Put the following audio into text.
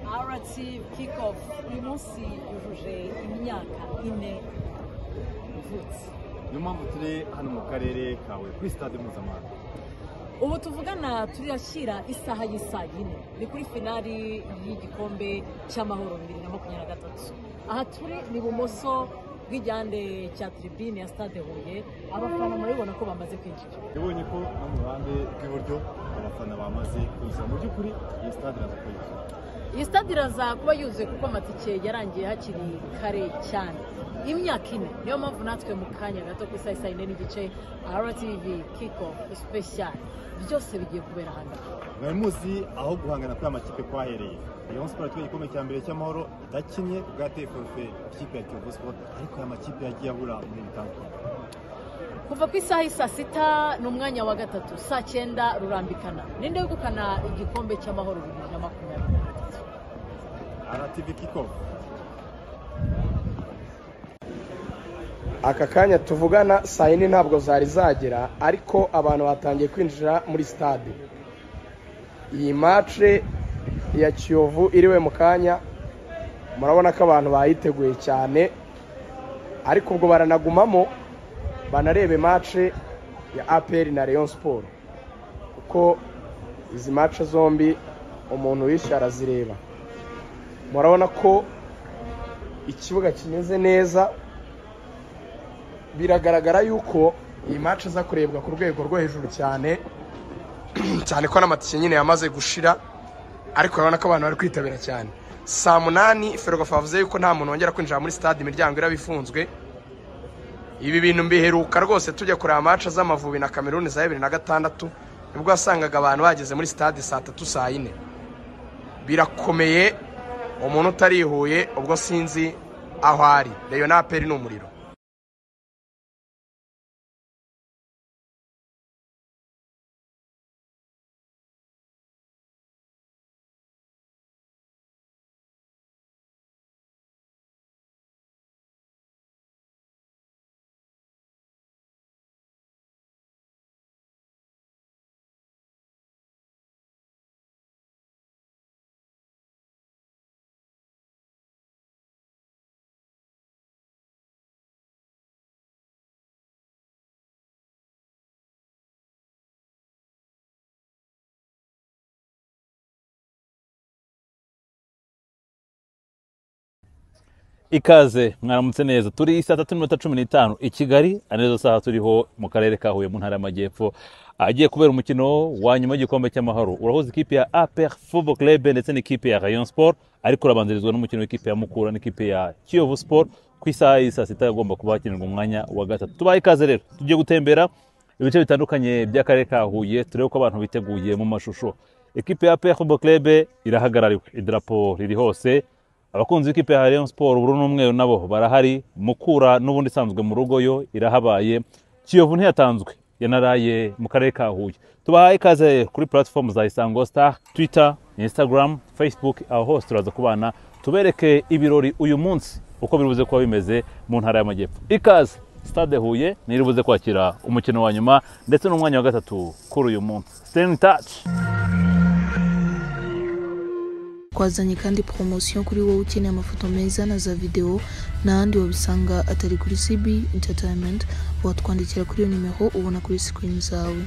tariki kick-off uyu munsi yujuje imyaka ine mvutse niyo mpamvu turi hano mu karere kawe kuri sitade mpuzamahanga ubu tuvugana turashyira isaha y'isaa yine ni kuri finali y'igikombe cy'amahoro bibiri na makumyabiri na gatatu aha turi ni ibumoso bw'igihande cya tiribine ya stade huye abafana murabibona ko bamaze kwinjira yabonye ko no mu ruhande rw'iburyo abafana bamaze kuza mu by'ukuri iyi sitade iraza kuyikora iyi stade iraza kuba yuzuye kuko amatike yarangiye hakiri kare cyane imyaka ine niyo mpamvu natwe mu kanya gato ku isaha yine n'igice rtv kiko special byose bigiye kubera ahantu aha mwari muzi aho guhangana kuri amakipe kwahereye rayon sport yatwaye igikombe cya mbere cy'amahoro idakinnye bwateye forufe ikipe ya kiyovu sport ariko aya makipe yagiye abura muri bitandukanye kuva ku isaha y'i saa sita ni umwanya wa gatatu saa cyenda rurambikana ninde wegukana igikombe cy'amahoro bibiri na makumyabiri na gatatu rtv kickoff aka kanya tuvugana saa yine ntabwo zari zagera ariko abantu batangiye kwinjira muri sitade iyi mace ya kiyovu iriwe mu kanya murabona ko abantu bayiteguye cyane ariko ubwo baranagumamo banarebe mace ya aperi na leon siporo kuko izi mace zombi umuntu wishyura arazireba murabona ko ikibuga kimeze neza biragaragara yuko iyi mace iza kurebwa ku rwego rwo hejuru cyane cyane ko n'amatike nyine yamaze gushira ariko urabona ko abantu bari kwitabira cyane saa munani ferwafa yavuze yuko nta muntu wongera kwinjira muri sitade imiryango iraba ifunzwe ibi bintu mbiheruka rwose tujya kureba amaca z'amavubi na kameruni za bibiri na gatandatu nibwo wasangaga abantu bageze muri sitade saa tatu saa yine birakomeye umuntu utarihuye ubwo sinzi aho ari reyo ni umuriro ikaze mwaramutse neza turi saa tatu n'iminota cumi n'itanu i kigali arizo saha turiho mu karere ka huye mu ntara y'amajyepfo agiye kubera umukino wa nyuma w'igikombe cy'amahoro urahoza ikipe ya aper football club ndetse n'ikipe ya rayon sport ariko urabanzirizwa n'umukino w'ikipe ya mukura n'ikipe ya kiyovu sport ku isaha y'i saa sita agomba kuba hakenerwa umwanya wa gatatu tubaye ikaze rero tugiye gutembera ibice bitandukanye by'akarere ka huye turebe ko abantu biteguye mu mashusho ikipe ya aper football club irahagarariwe idarapo riri hose abakunzi b'ikipe ya Rayon Sport ubururu n'umweru nabo barahari mukura n'ubundi isanzwe mu rugo yo irahabaye Kiyovu ntiyatanzwe yanaraye mu karere ka Huye tubahaye ikaze kuri platform za Isango Star Twitter Instagram Facebook aho hose turaza kubana tubereke ibirori uyu munsi uko birubuze kuba bimeze mu ntara y'amajyepfo ikaze stade Huye niribuze kwakira umukino wa nyuma ndetse n'umwanya wa gatatu kuri uyu munsi stay in touch twazanye kandi poromosiyo kuri wowe ukeneye amafoto meza na za videwo n'ahandi wabisanga atari kuri cb entertainment watwandikira kuri iyo nimero ubona kuri sikirini zawe